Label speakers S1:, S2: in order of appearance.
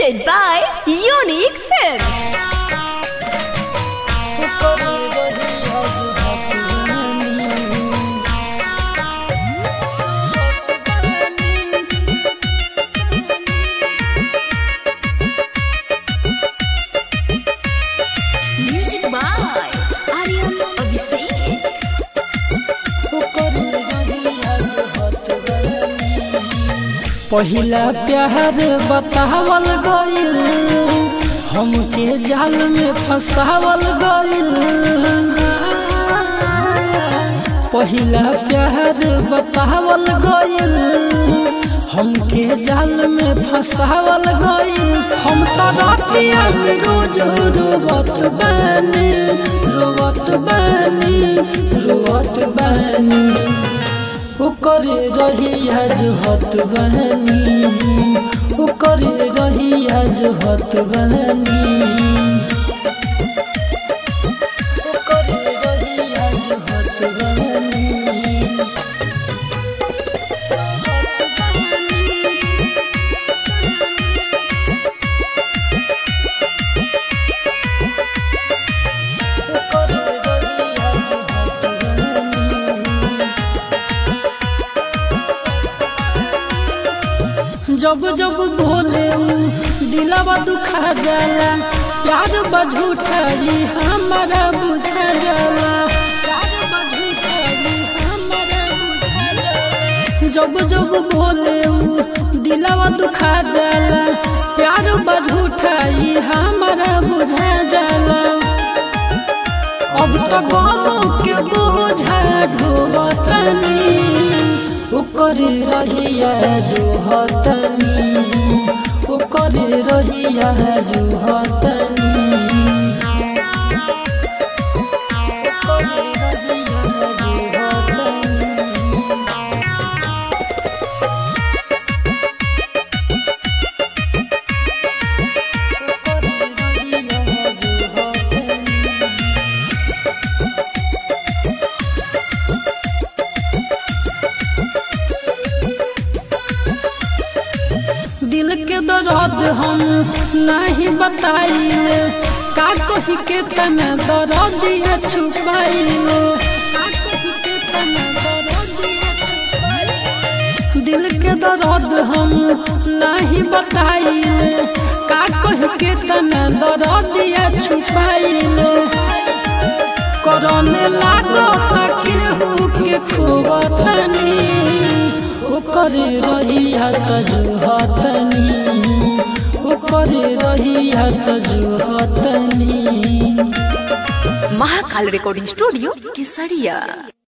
S1: presented by Unique Films. Music by Aryan Abhishek.
S2: पहिला प्यार बतावल गइल हमके जाल में फंसावल गइल पहिला प्यार बतावल गइल हमके जाल में फंसावल गइल हम तो रातिया में रोज रोवत बानी रोवत बानी रोवत बानी ओकरे रहिया जुहत बहनी ओकरे रहिया जुहत बहनी ओकरे रहिया जुहत बहनी ओकरे रहिया जुहत बहनी जब जब भोले ऊ दिलवा दुखा जाला प्यार बझूठा जी हमारा बुझा जाला प्यार बझूठा जी हमारा बुझा जाला जब जब भोले ऊ दिलवा दुखा जाला प्यार बझूठा जी हमारा बुझा जाला अब तो गम के बोझा ढोबतनी ओकर रहिया जो हतनी ओकर रहिया जो हतनी ओकर रहिया जो हतनी ओकर रहिया जो हतनी दिल के दर्द हम नहीं बताइले का कही के तना दर्दिया छुपाइले का कही के तना दर्दिया छुपाइले दिल के दर्द हम नहीं बताइले का कही के तना दर्दिया छुपाइले करने लागो केहू के खोबतनी ओकर रहिया तजुहतनी ओकर रहिया तजुहतनी
S1: महाकाल रिकॉर्डिंग स्टूडियो केसरिया